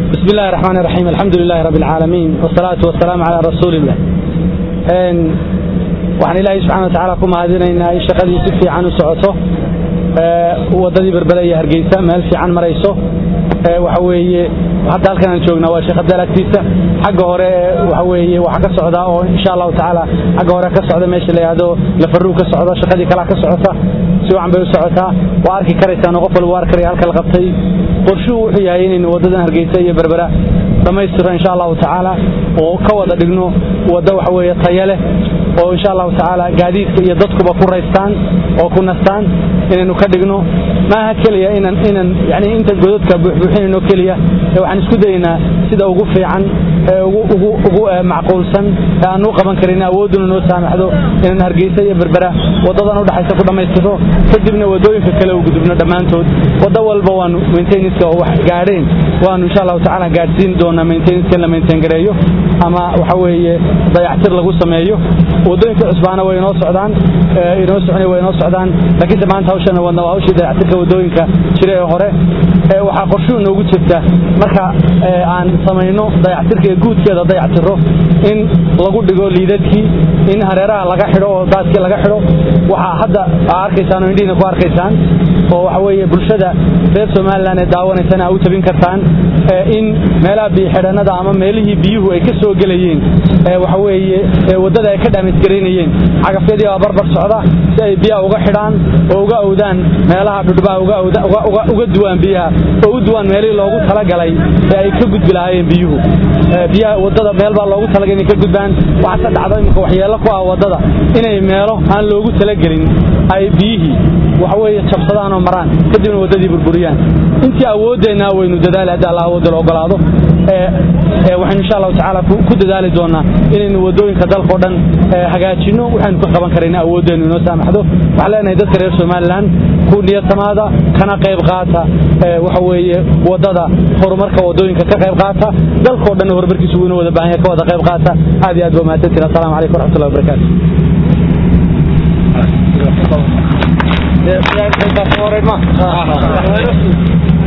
بسم الله الرحمن الرحيم الحمد لله رب العالمين والصلاة والسلام على رسول الله waxaan ilaahay subxana wa tacaala ku mahadinaynaa in shaqadii si fiican u socoto waddadii berbele iyo hargeysa meel fiican marayso waxa weeye hadda halkan aan joognaa waa sheekh abdaal agtiisa xagga hore waxa weeye waxaa ka socdaa oo insha allahu tacaala xagga hore ka socda meesha la yidhaahdo lafaruu ka socdo shaqadii kalaa ka socota si wacan bay u socotaa waa arki karaysaan oo qof walba waa arkaraya halka la qabtay qorshuhu wuxuu yahay inaynu waddadan hargeysa iyo berbera dhammaystiro insha allahu tacaala oo ka wada dhigno waddo waxa weeye tayo leh oo insha allahu tacaala gaadiidka iyo dadkuba ku raystaan oo ku nastaan inaynu ka dhigno maaha keliya inan inan yani inta godadka buuxbuuxinayno keliya ee waxaan isku dayaynaa sida ugu fiican ee ugu ugu ugu macquulsan ee aan u qaban karin awoodduna noo saamaxdo inaan hargeysa iyo berbera waddadan u dhaxaysa ku dhammaystiro kadibna waddooyinka kale u gudubno dhammaantood waddo walba waanu maintenanska oo wax gaadheen waanu insha allahu tacaala gaadhsiin doonaa maintenanska in la maintain gareeyo ama waxa weeye dayactir lagu sameeyo waddooyinka cusbaana way inoo socdaan inoo socnay way inoo socdaan laakiinse maanta hawshana wadna waa hawshii dayactirka waddooyinka jira ee hore waxaa qorshuhu noogu jirta marka aan samayno dayactirka ee guudkeeda dayactiro in lagu dhigo liidadkii in hareeraha laga xidho oo daadkii laga xidho waxaa hadda aa arkaysaan oo indhihiina ku arkaysaan oo waxa weeye bulshada reer somalilan ee daawanaysana aa u tabin kartaan in meelaha biyixidhannada ama meelihii biyuhu ay ka soo gelayeen waxa weeye waddada ay ka dhaamisgaraynayeen cagafyadii baa barbar socda si ay biyaha uga xidhaan oo uga awdaan meelaha dhudhbaha uga duwaan biyaha oo u duwaan meelihii loogu talagalay ee ay ka gudbi lahaayeen biyuhu biyaha waddada meel baa loogu talagalay inay ka gudbaan waxaase dhacdo imika waxyeello ku ah waddada inay meelo aan loogu talagelin ay biyihii waxa weeye jabsadaan oo maraan kadibna waddadii burburiyaan intii awooddeenna waynu dadaali haddi alla awoodda la ogolaado waxaynu insha allahu tacaala ku dadaali doonaa inaynu waddooyinka dalkao dhan hagaajinno waxaynu ka qaban karayna awooddeennu inoo saamaxdo waxaan leenahay dadka reer somalilan ku niyadtamaada kana qayb qaata waxa weeye waddada horumarka waddooyinka ka qayb qaata dalkao dhan horumarkiisu wuu inoo wada baahan yahay ka wada qayb qaata aad iyo aad ba mahadsantiin assalamu calaykum waraxmatullahi wabarakaatu